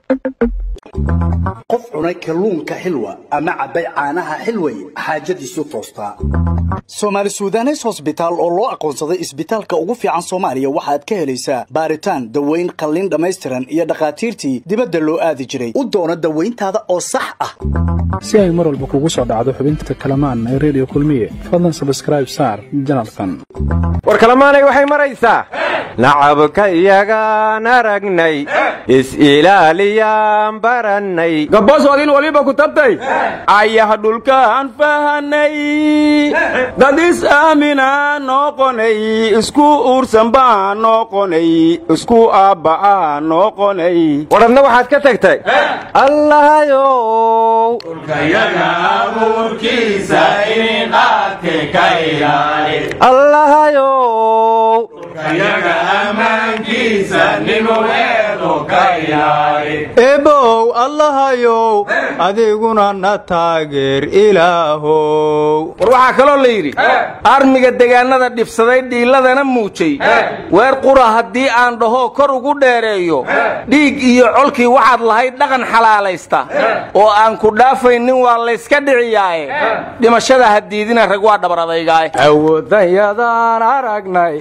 qof cunay kalluunka xilwa ama cabbay caanaha xilway xaajadiisu toostaa soomaali suudanes hosbitaal oo loo aqoonsaday isbitaalka ugu fiican soomaaliya waxaad ka helaysaa baaritaan daweyn qalliin dhammaystiran iyo dhakhaatiirtii dibadda loo aadi jiray u doono dawayntaada oo sax ah si ay mar walba kugu soo dhacdo xubinta kalamaan ee redio kulmiye fadlan sabskraib saar janalkan war kalamaanay waxay maraysaa nacabka iyagaan aragnay is-ilaaliyaan barannay gabbosoodin waliba ku tabtay ayaha dhulkaan fahanay dad is aaminaa noqonay isku uursan baa noqonay isku aabba'aa noqonay war adna waxaad ka tagtay allahayow allahayow ebow allahayow adiguna na taageer ilaahow war waxaa kaloo la yidhi armiga degaannada dhibsaday dhiilladana muujay weer qura haddii aan dhahoo kor ugu dheereeyo dhiig iyo colkii waxaad lahayd dhaqan xalaalaysta oo aan ku dhaafaynin waa layska dhiciyaaye dhimashada hadiidina rag waa dhabar adaygaaye awoodanyadaan aragnay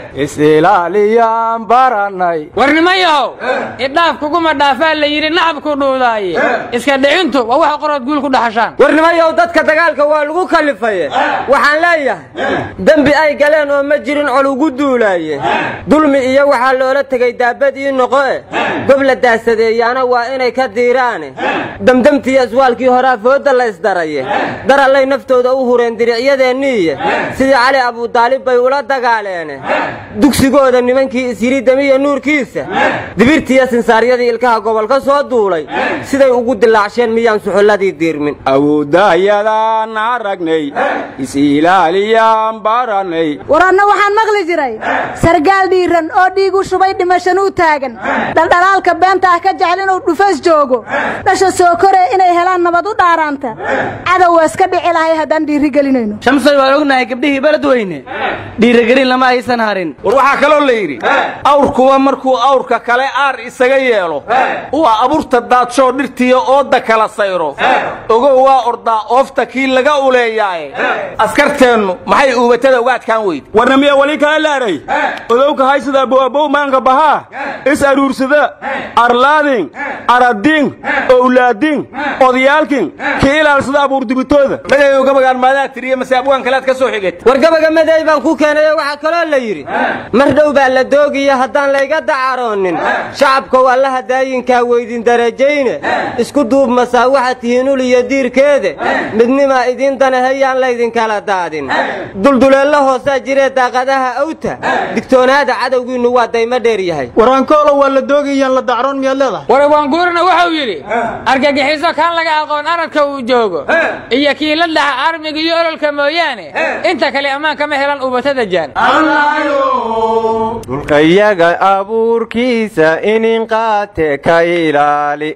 is-ilaaliyaan barannay warnimayahow idhaaf kuguma dhaafaa la yidhi nacabku dhuudaaye iska dhicintu waa waxa qorood guul ku dhaxashaan warnimayow dadka dagaalka waa lagu kalifaye waxaan leeyahay dembi ay galeen oo ma jirin col ugu duulaaye dulmi iyo waxaa loola tegay daabad ii noqoe gob la daasadeeyaana waa inay ka diiraane damdamtii aswaalkii horaa foodda la ysdaraye darallay naftooda u hureen diricyadeeniiye sidii cali abudaalib bay ula dagaaleene dugsigooda nimankii isyidhi demiya nuurkiisa dibirtiiyo sinsaaryadii ilkaha gobol ka soo duulay siday ugu dilaacsheen miyaan suxulladii diirmin awoodayadaan aragnay is-ilaaliyaan barannay war anna waxaan maqli jiray sargaal dhiiran oo dhiig u shubay dhimashanuu taagan dhaldhalaalka beenta ah ka jecel inuu dhufas joogo dhasha soo koree inay helaan nabad u dhaaraanta cadow waa iska dhici lahay haddaan dhiirigelinayno shamsay waan ognahay gabdhihii beledweyne dhiirigelin lama aysan harin war waxaa kaloo la yidhi awrkuba markuu awrka kale aar isaga yeelo waa abuurta daadshoo dhirtiya ooda kala sayro ogow waa ordaa oofta kii laga uleeyaaye askarteennu maxay uubatada uga adkaan weyde warnamiya wali kala laaray odowka haysada abowabow maanka bahaa is aruursada arlaadin aradin owlaadin odayaalkin ka ilaalsada abuurdibitooda magayow gabagaan maadaa tiriye mase abwaan kalead ka soo xigata war gabaga madeey baan ku keenayo waxaa kaloo la yidhi mar dhow baa la doogiya haddaan layga dacaroonin shacabkow allaha daayinkaa weydin darajayne isku duub masaa waxaad tihiin ul iyo diirkeede midnimaa idiin danahayaan laydinkala daadin dulduleello hoosaa jiree daaqadaha awta digtoonaada cadowgiinnu waa daymo dheer yahay waraankoolo waa la doogayaan la dacroon miyaad leedahay warawaanguurina wuxuu yidhi argagixiso kaan laga aqoon aradka uu joogo iyo kii la dhaxa armiga iyo ololka mooyaane inta kale ammaan kama helan ubatada jaan dhulkayaga abuurkiisa inin qaate ka ilaali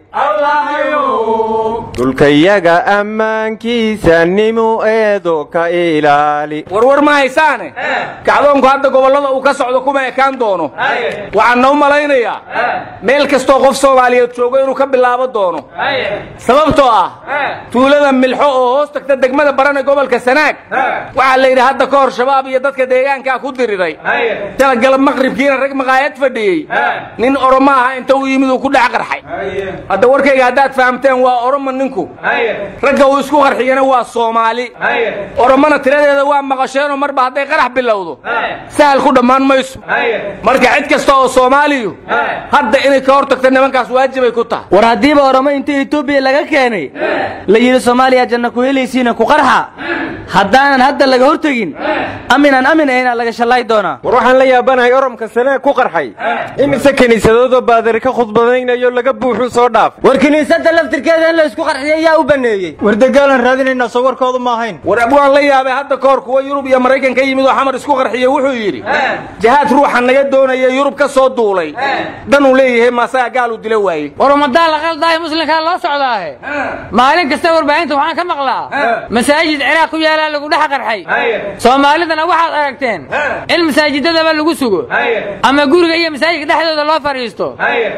dhulkayaga ammaankiisa nimu eedo ka ilaali warwar ma haysaane kacdoonku hadda gobollada uu ka socdo kuma ekaan doono waxaan noo malaynayaa meel kastoo qof soomaaliyeed joogo inuu ka bilaabo doono sababtoo ah tuulada milxo oo hoos tagta degmada barane gobolka sanaag waxaa la yidhi hadda ka hor shabaab iyo dadka deegaankaa ku diriray talagalab maqribkiina rag maqaayad fadhiyey nin oromo aha inta u yimid uu ku dhex qarxay hadda warkayga haddaad fahamteen waa oromo ninku ragga uu isku qarxiyana waa soomaali oromona tiradeeda waa maqasheenoo marba hadday qarax bilowdo sahal ku dhammaan mayso marka cid kasta oo soomaaliyu hadda inay ka hor tagta nimankaas waajibay ku tahay war haddiiba oromo inta etoobiya laga keenay la yidhi soomaaliya janna ku helaysiina ku qarxa haddaanan hadda laga hortegin aminaan amin ahaynaa laga shallaay doonaa war waxaan la yaabanahay oromka sanaag ku qarxay imise kiniisadoodoo baadari ka khudbadaynayo laga buuxuu soo dhaaf war kiniisadda laftirkeeda in la isku qarxiyay yaa u baneeyey war dagaalan raadinaynaa soo warkoodu ma ahayn war abwaan la yaabay hadda ka hor kuwa yurub iyo maraykan ka yimid oo xamar isku qarxiye wuxuu yidhi jihaad ruuxa naga doonaya yurub ka soo duulay danuu leeyahay maasaga gaal uu dila waayey war ummadaan la qaldaahay muslimkaa loo socdaahe maalin kasta warbaahinta waxaan ka maqlaa masaajid ciraaq ku yaalaa lagu dhex qarxay soomaalidana waxaad aragteen in masaajidadaba lagu sugo ama guriga iyo masaajidka dhexdooda loo fadhiisto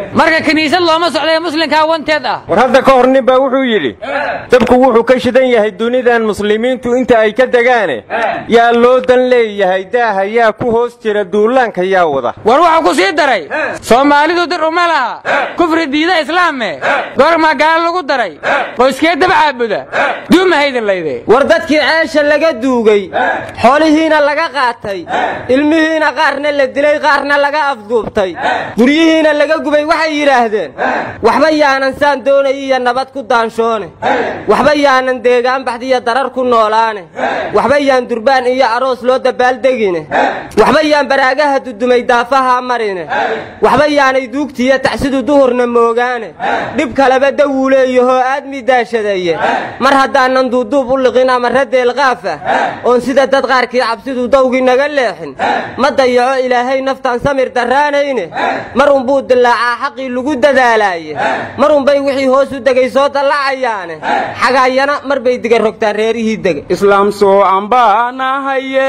marka kiniisad looma socda ee muslimkaa wanteed ah war hadda ka hor nin baa wuxuu yidhi dabku wuxuu ka shidan yahay dunidan muslimiintu inta ay ka degaane yaa loo dan leeyahay daaha yaa ku hoos jira duulaanka yaa wada war wuxuu ku sii daray soomaalidu dir uma laha kufri diida islaame goormaa gaalo lagu daray qoyskee daba caabuda duuma haydin layde war dadkii ceesha laga duugay xoolihiina laga qaatay ilmihiina qaarna la dilay qaarna laga afduubtay guryihiina laga gubay waxay yidhaahdeen waxba yaanan saan doonay iyo nabad ku daanshoone waxba yaanan deegaan baxdiyo darar ku noolaane waxba yaan durbaan iyo aroos loo dabaaldegine waxba yaan baraagaha dudumay daafaha marine waxba yaanay duugtiiyo tacsidu duhurna moogaane dhib kaleba dawuu leeyahoo aadmi daashadaye mar haddaanan duuduub u liqin ama radeelqaafa oon sida dad qaarkii cabsidu dawgii naga leexin ma dayaco ilaahay naftaan samir darraanayne mar unbuu dilaacaa xaqii lagu dadaalaaye mar unbay wixii hoos u degay soo dallacayaane xagaayana mar bay diga rogtaan reerihii dega islaam soo ambaanahaye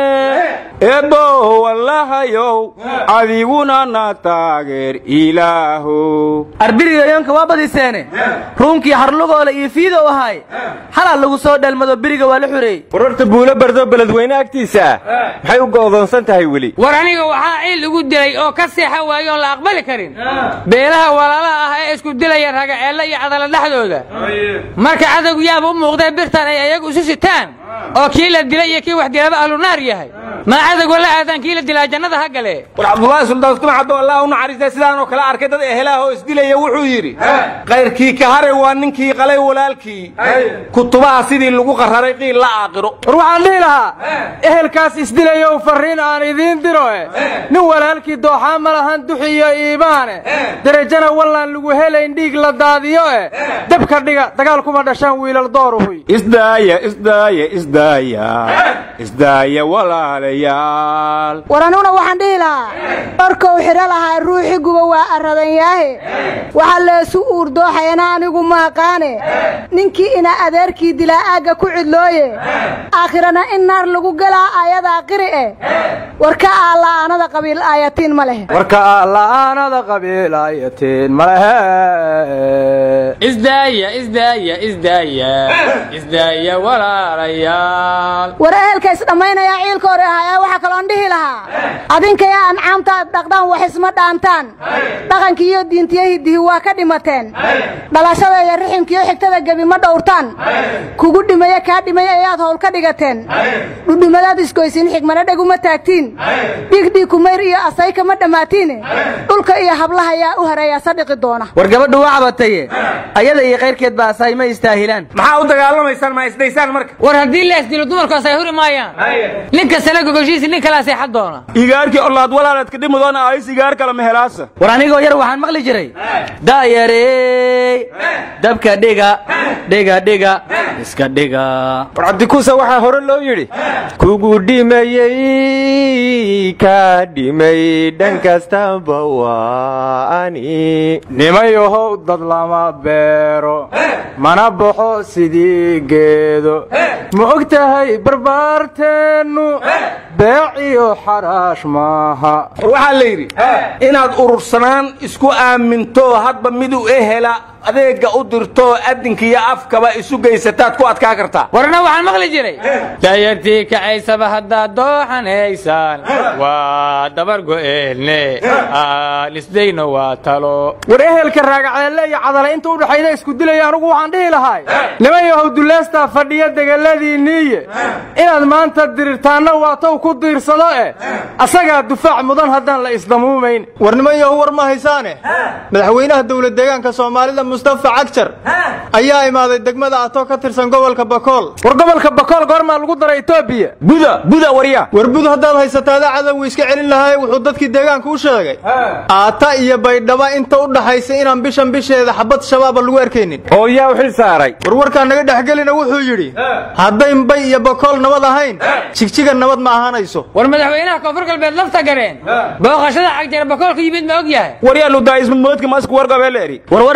ebo wallahayow adiguna na taageer ilaaho arbirigayoonka waa badiseene ruunkii harlugoola iyo fiidow ahaay halaa lagu soo dhalmado beriga waa la xureeyey wararta buulo bardo beledweyne agtiisa maxay u go'doonsan tahay weli war aniga waxaa ciil igu dilay oo ka seexa waaye oon la aqbali karin beelaha walaalaha ah ee isku dilaya ragaceelle iyo cadala dhexdooda marka cadowgu yaaba u muuqdee birtan ay ayagu isu sitaan oo kii la dilay iyo kii wax dilaba ahlunaar yahay maa cadowga la aadaan kii la dilaa jannada ha gale war cabdulaahi suldaan tumacaddo allah u naxariistay sidaanoo kale arkay dad ehelaah oo isdilaya wuxuu yidhi kayrkii ka haray waa ninkii qalay walaalkii kutubaha sidii lagu qararay qiil la aaqiro war waxaan dhihi lahaa ehelkaas isdilayow farriin aan idiin diro e nin walaalkii dooxaa ma lahan duxi iyo iimaane derajana wallaan lagu helayn dhiig la daadiyo e dabka dhiga dagaal kuma dhashaan wiilal dooruhuy isdaaya isdaaya isdaaya isdaaya walaalayaal war anuguna waxaan dhihi lahaa dharkou xidho lahaa ruuxi guba waa arradanyaahe waxaa leesu uurdooxayana anigu maaqaane ninkii ina adeerkii dilaa aagga ku cidlooye aakhirana in naar lagu gelaa aayadaa qiri eh war ka aalla'aanada qabiil aayatiin ma leh warka la'aanada qabiilayatiin malehe isdaaya isdaaya isdaaya isdaaya walaalayaal war ehelka isdhammaynayaa ciilka hore ahayaa waxaa kaloon dhihi lahaa adinkaya ancaamta aad dhaqdaan wax isma dhaantaan dhaqankii iyo diintiyo hiddihi waa ka dhimateen dhalashada iyo riximkiiyo xigtada gebi ma dhowrtaan kugu dhimaye kaa dhimay ayaad howl ka dhigateen dhudhumadaad isgoysiin xigmana dheguma taagtiin dhiigdhiig kumayr iyo asayka ma dhammaatiine dhulka iyo hablaha yaa u hareeyaa sadhiqi doona war gabadhu waa cabataye ayada iyo kayrkeed baa asaay ma istaahilaan maxaa u dagaalamaysaan ma isdaysaan marka war haddii la isdilo dumarkaas ay huri maayaan nin kastana gogoshiisi nin kalaa seexan doona igaarkii olaad walaaladka dhimudoona ays igaar kale mehelaasa war anigoo yar waxaan maqli jiray daayarey dabka dhiga dhiga dhiga iska dhiga war cabdikuusa waxaa hore loo yidhi kugu dhimayey kaa dhimay dhan kastaba waa ani nimayahow dad lama beero mana baxo sidii geedo ma og tahay barbaarteennu beec iyo xaraash maaha war waxaa la yidhi inaad urursanaan isku aaminto hadba mid u ehela adeegga u dirto adinka iyo afkaba isu geysataad ku adkaa kartaa warna waxaan maqli jiray dayartii kacaysaba haddaad dooxanaysaan waa dabar go'eelne aan isdayno waa talo war ehelka raagaceelle iyo cadale inta u dhaxayda isku dilaya anugu waxaan dhihi lahay niman yahow duleestaa fadhiya degeladiinniiye inaad maanta dirirtaanna waa tow ku diirsado eh asagaa dufaac mudan haddaan la isdamuumayn war niman yahow war ma haysaane madaxweynaha dowlad deegaanka soomaalida mustafa cagjar ayaa imaaday degmada ato ka tirsan gobolka bakool war gobolka bakool goormaa lagu daray etoobiya buda buda warya war bud haddaad haysataada cadowgu iska celin lahay wuxuu dadkii deegaanka u sheegay aata iyo baydhaba inta u dhaxaysa inaan bishan bisheeda xabad shabaaba lagu arkaynin oo yaa u xil saaray war warkaa naga dhexgelina wuxuu yidhi hadday mbay iyo bakool nabad ahayn jigjiga nabad ma ahaanayso war madaxweynaha koonfur galbeed lafta gareen booqashada cagjara bakoolka yimid ma og yahay waryaa ludaa ismudmoodka masku wargabeeleeri war war ma haysiine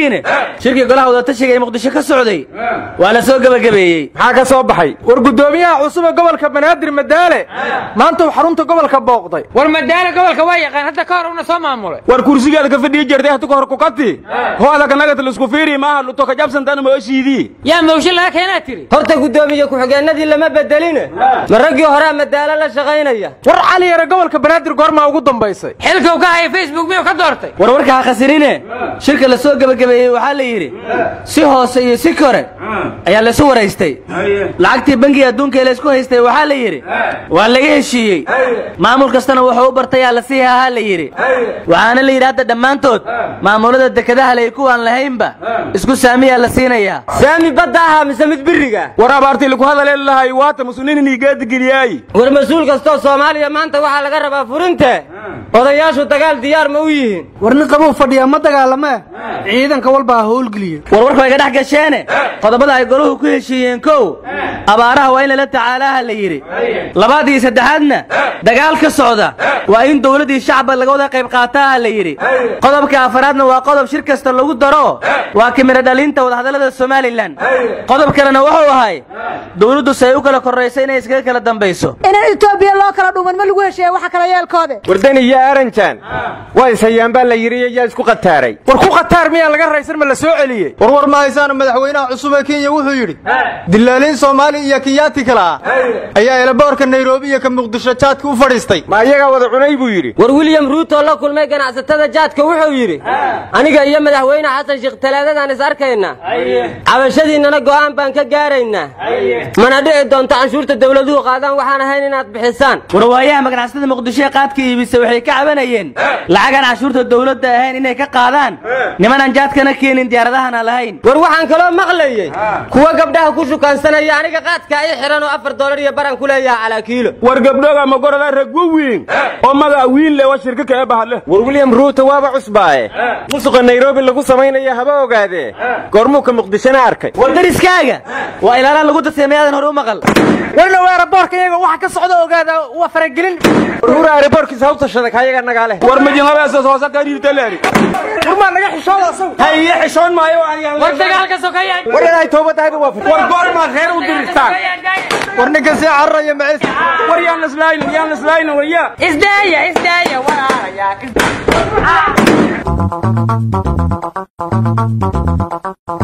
ogtihiine shirkii golaha wadatashiga ee muqdisho ka socday waa la soo gebagabeeyey maxaa ka soo baxay war guddoomiyaha cusub ee gobolka banaadir madaale maanta uu xarunta gobolka booqday war madaale gobolka waa yaqaan hadda ka hor una soo maamulay war kursigaada ka fadhiyi jirtay hata ka hor kukati hooda kanagata laisku fiiri maaha luto ka jabsantana mooshiidii yaa mawshin laga keenaa tiri horta guddoomiye ku-xigeenadii lama bedeline ma raggii horea madaalo la shaqaynaya war cali yare gobolka banaadir goormaa ugu dambaysay xilkuu ka haya facebook miyuu ka doortay war warka ha khasirine shirka la soo gebagabeeyey waxaa la yidhi si hoose iyo si kore ayaa laysu waraystay lacagtii bangiga adduunka ee laysku haystay waxaa la yidhi waa laga heshiiyey maamul kastana wuxuu u bartayaa la sii hahaa la yidhi waxaana la yidhi hadda dhammaantood maamulada dekedaha lay kuwaan lahaynba isku saamiyaa la siinayaa saami badda ahaa mise mid biriga war abaartii lagu hadaleeli lahay waata muslimiin geedigeliyaayi war mas-uul kastoo soomaaliya maanta waxaa laga rabaa furinte odayaashu dagaal diyaar ma u yihiin war nin qabuu fadhiyaa ma dagaalamee ciidanka walba ha howlgeliye war warka way ga dhex gasheene qodobada ay goluhu ku heshiiyeen kow abaaraha waa in lala tacaalaha la yidhi labaad iyo saddexaadna dagaal ka socda waa in dowladdii shacba laga wada qayb qaataaha la yidhi qodobka afaraadna waa qodob shir kasta lagu daro waa kimiro dhalinta wadahadallada somalilan qodob kalena wuxuu ahay dowladdu si ay u kala korrayso inay iskaga kala dambayso inaan etoobiya loo kala dhuuman ma lagu hesheeya waxa kala yeelkoode wardan iyo aranjan waa ishayaan baa la yidhi yaa isku qataaray war ku khataar miyaa laga raysan ma la soo celiyey warwar ma haysaana madaxweynaha cusub ee kenya wuxuu yidhi dilaaliin soomaali iyo kiyaati kale ah ayaa eelaboorka nairobi iyo ka muqdisho jaadka u fadhiistay ma iyagaa wada cunay buu yidhi war william ruuto la kulmay ganacsatada jaadka wuxuu yidhi aniga iyo madaxweyne xasan sheekh talaadadaan is arkaynaa cabashadiinnana go'aan baan ka gaaraynaa mana dhici doonto canshuurta dawladuhu qaadaan waxaan ahayn inaad bixisaan warwaayaha maganacsada muqdisho ee qaadka iibisa waxay ka cabanayeen lacagaan cashuurta dowladda ahayn inay ka qaadaan nimanaan jaadkana keenin diyaaradahana lahayn war waxaan kaloo maqlayey kuwa gabdhaha ku shukaansanaya aniga qaadka i xihan oo afar dolar iyo baran ku leeyaha calaa kiilo war gabdhoga magorada ragwo wiin oo magaa wiin le wa shirka kee bahale war william ruuto waaba cusbaaye musuqa nairobi lagu samaynaya haba ogaadee goormuu ka muqdishona arkay war dariskaaga waa ilaalaan lagu daseemayaadan hore u maqal warna weeraboorka iyaga waxa ka socda ogaada waa faragelin warhura aeroboorkiisa ha u tashada kayaga nagaale war majinhabeesas hoose ka riirtaleeri warmaa naga xishooda asagu haye xishoon maayo war dagaalka sokaya war inay toobadahayba waa war goormaa reer u dirirtaan war ninkan sii cararaya macis war yaan islaaynin yaan islaaynin waya isdaaya isdaaya walaalayaa